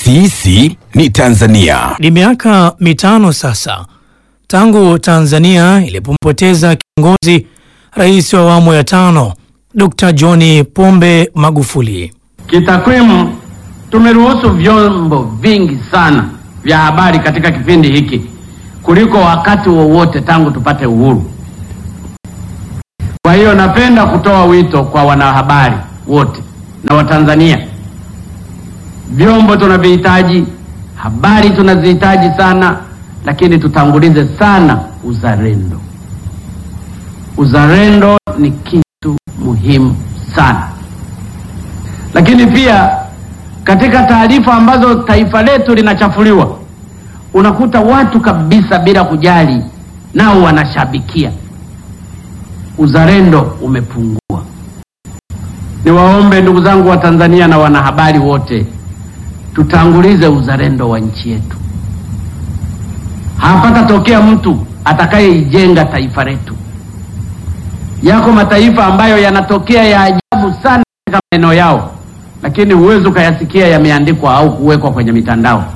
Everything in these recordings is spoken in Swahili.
Sisi ni Tanzania. Ni miaka mitano sasa tangu Tanzania ilipompoteza kiongozi rais wa awamu ya tano Dr. John Pombe Magufuli. Kitakwimu, tumeruhusu vyombo vingi sana vya habari katika kipindi hiki kuliko wakati wowote tangu tupate uhuru. Kwa hiyo napenda kutoa wito kwa wanahabari wote na Watanzania, vyombo tunavihitaji, habari tunazihitaji sana, lakini tutangulize sana uzalendo. Uzalendo ni kitu muhimu sana, lakini pia katika taarifa ambazo taifa letu linachafuliwa, unakuta watu kabisa bila kujali, nao wanashabikia. Uzalendo umepungua. Niwaombe ndugu zangu wa Tanzania na wanahabari wote, tutangulize uzalendo wa nchi yetu. Hapatatokea mtu atakayeijenga taifa letu. Yako mataifa ambayo yanatokea ya ajabu sana katika maeneo yao, lakini huwezi ukayasikia yameandikwa au kuwekwa kwenye mitandao.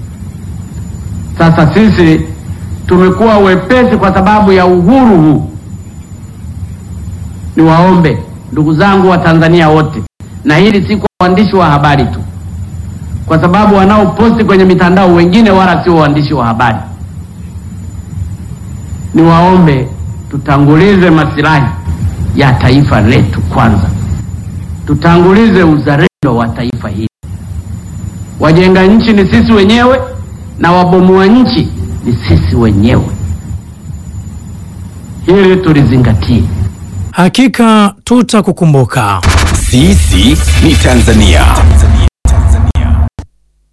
Sasa sisi tumekuwa wepesi kwa sababu ya uhuru huu. Niwaombe ndugu zangu wa Tanzania wote, na hili si kwa waandishi wa habari tu, kwa sababu wanaoposti kwenye mitandao wengine wala sio waandishi wa habari. Niwaombe tutangulize masilahi ya taifa letu kwanza, tutangulize uzalendo wa taifa hili. Wajenga nchi ni sisi wenyewe na wabomoa nchi ni sisi wenyewe. Hili tulizingatie. Hakika tutakukumbuka. Sisi ni Tanzania.